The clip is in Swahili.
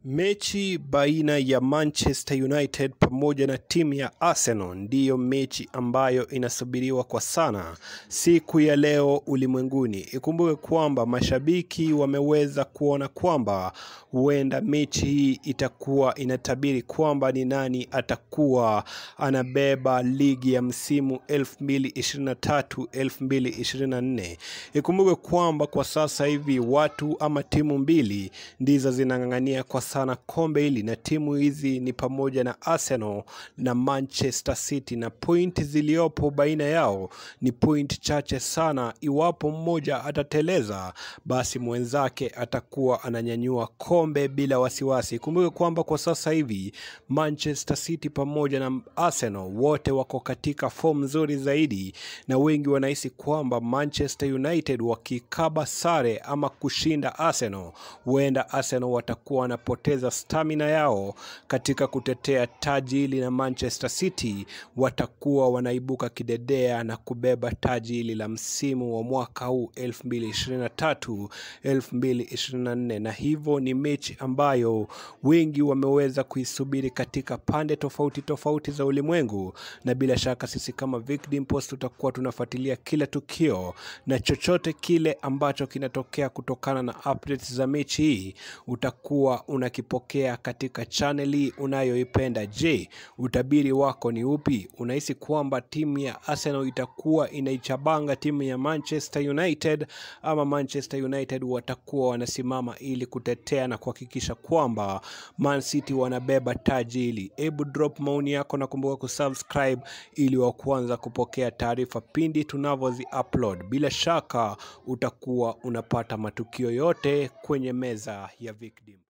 Mechi baina ya Manchester United pamoja na timu ya Arsenal ndiyo mechi ambayo inasubiriwa kwa sana siku ya leo ulimwenguni. Ikumbuke kwamba mashabiki wameweza kuona kwamba huenda mechi hii itakuwa inatabiri kwamba ni nani atakuwa anabeba ligi ya msimu 2023-2024. Ikumbuke kwamba kwa sasa hivi watu ama timu mbili ndizo zinang'ang'ania kwa sana kombe hili na timu hizi ni pamoja na Arsenal na Manchester City, na pointi ziliopo baina yao ni point chache sana. Iwapo mmoja atateleza, basi mwenzake atakuwa ananyanyua kombe bila wasiwasi. Kumbuke kwamba kwa sasa hivi Manchester City pamoja na Arsenal wote wako katika fomu nzuri zaidi, na wengi wanahisi kwamba Manchester United wakikaba sare ama kushinda Arsenal, huenda Arsenal watakuwa wanapoteza stamina yao katika kutetea taji hili, na Manchester City watakuwa wanaibuka kidedea na kubeba taji hili la msimu wa mwaka huu 2023 2024, na hivyo ni mechi ambayo wengi wameweza kuisubiri katika pande tofauti tofauti za ulimwengu, na bila shaka sisi kama Vic Dimpost tutakuwa tunafuatilia kila tukio na chochote kile ambacho kinatokea kutokana na updates za mechi hii utakuwa unakipokea katika channel hii unayoipenda. Je, utabiri wako ni upi? Unahisi kwamba timu ya Arsenal itakuwa inaichabanga timu ya Manchester United ama Manchester United watakuwa wanasimama ili kutetea na kuhakikisha kwamba Man City wanabeba taji hili? Hebu drop maoni yako na kumbuka kusubscribe ili wa kwanza kupokea taarifa pindi tunavyozi upload. Bila shaka utakuwa unapata matukio yote kwenye meza ya Vic Dim.